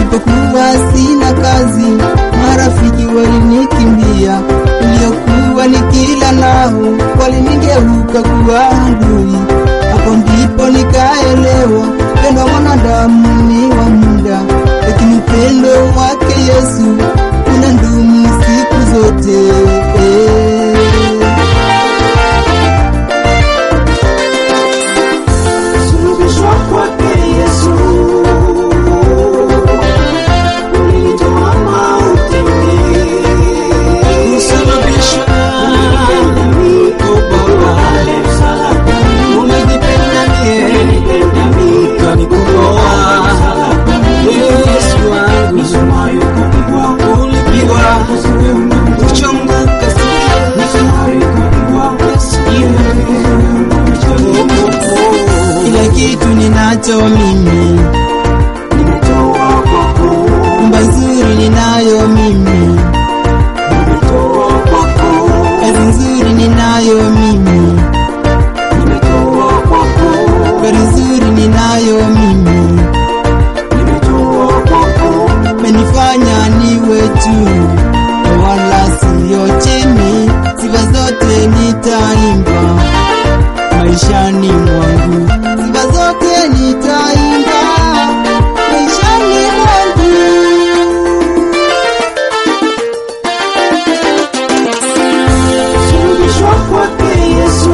nilipokuwa sina kazi, marafiki walinikimbia, niliokuwa nikila nao walinigeuka kuwa adui. Hapo ndipo nikaelewa pendo wa mwanadamu ni wa muda, lakini upendo wake Yesu unadumu siku zote. Eh. Sulubishwa kwake Yesu ulinitoa mautini. Kusulubishwa Pale msalabani, umenipenda mie, ulinipenda mimi. ukanikomboa. Yesu wangu Misumari ukapigwa, ulipigwa, wewe unamtoa. kuchongoka sikia. Misumari ukapigwa, Kila kitu ninacho mimi, nimetoa kwako, nyumba nzuri ninayo mimi, nimetoa kwako, kazi nzuri ninayo mimi, nimetoa kwako, gari nzuri ninayo mimi, nimetoa kwako. menifanya niwe juu na wala siyo chini. Sifa zote nitaimba maishani mwangu, sifa zote nitaimba maishani mwangu. Sulubishwa kwake Yesu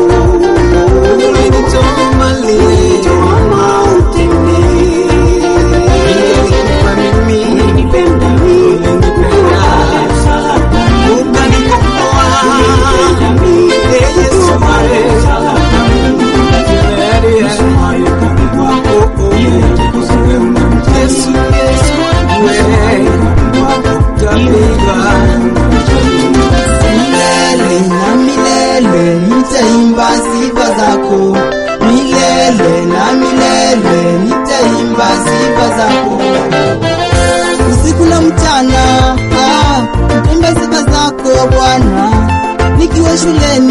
Ulinitoa mbali, ulinitoa mautini. ulinikupa mimi, Ulinipenda mimi, ulinipenda, pale msalabani, ukanikomboa. ulinipenda mimi. Ee Yesu Pale wangu, msalabani, misumari ukapigwa, yote kwa wewe unamtoa. Yesu, Yesu, wewe ukapigwa. Milele na milele nitaimba sifa zako, milele na milele nitaimba sifa zako, usiku na mchana, ah, nitaimba sifa zako Bwana, nikiwa shuleni